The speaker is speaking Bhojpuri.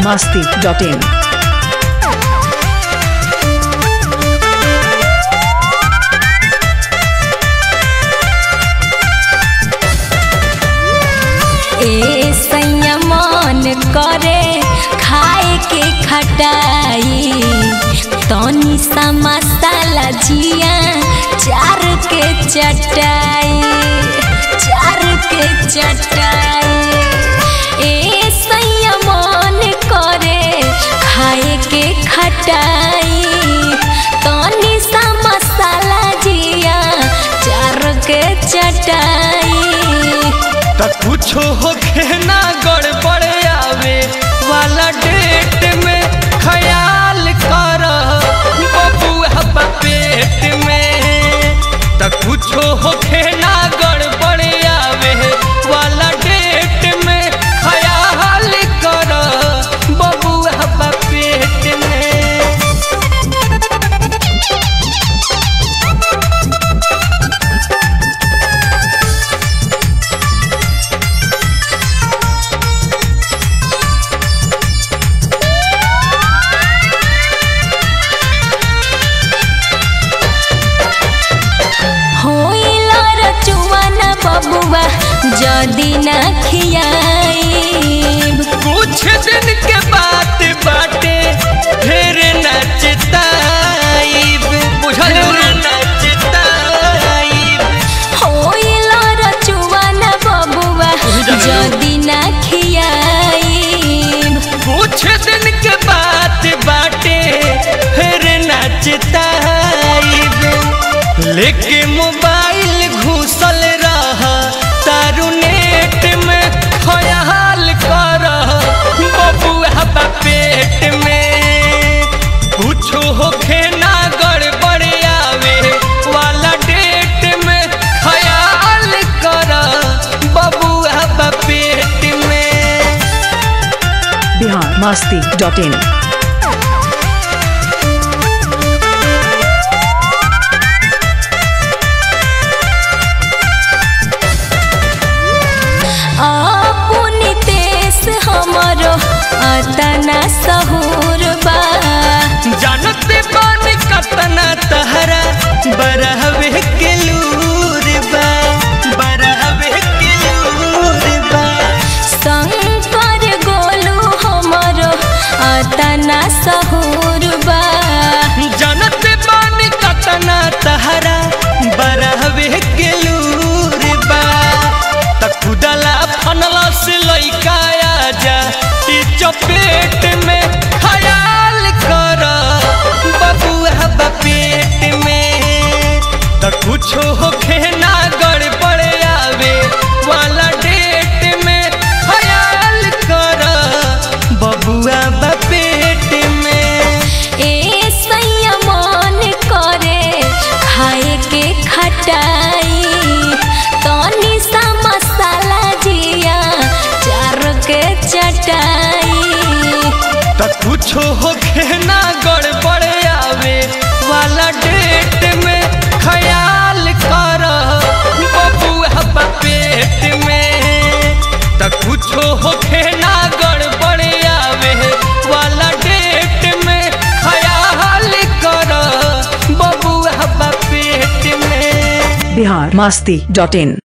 masti.in. ए संयमन करे खाए के खटाई तनी सा मसाला जिया चार के चटाई चार के चटाई ए संयमन करे खाए के खटाई तनी सा मसाला जिया चार के चटाई त कुछो होखे ना गड़बड़ आवे वाला डेट में ख्याल कर बबुआ बा पेट में त कुछो होखे ना गड़बड़ आवे वाला डेट में ख्याल कर बबुआ बा पेट में होइला रचुवन बबुआ जदी न खियाइब कुछ दिन के बात बाटे फिर नचताइब बुझल नचताइब होइला रचुवन बबुआ जदी न खियाइब कुछ दिन के बात बाटे फिर नचताइब लेके मोबाइल घुसल रहा तारू नेट में ख्याल कर बबुआ बा पेट में कुछो होखे ना गड़बड़ आवे वाला डेट में ख्याल कर बबुआ बा पेट में Bihar masti.in. अपनी देश हमरो अतना सहूर बा जानते बान कतना तहरा बरहवे के लूर बा बरहवे के लूर बा शंकर गोलू हमरो अतना सहूर बा जानते बान कतना तहरा बरहवे के लूर बा त खुदला फनला से लइका आजा ई चपेट में ख्याल कर बबुआ बा पेट में त कुछो होखे ना गड़बड़ आवे वाला डेट में ख्याल कर बबुआ बा पेट में ए संयमन करे खाए के खटाई तनी सा मसाला जिया चार के चटाई त कुछो होखे ना गड़बड़ आवे वाला डेट में ख्याल कर बबुआ बा पेट में त कुछो होखे ना गड़बड़ आवे वाला डेट में ख्याल कर बबुआ बा पेट में Bihar masti.in.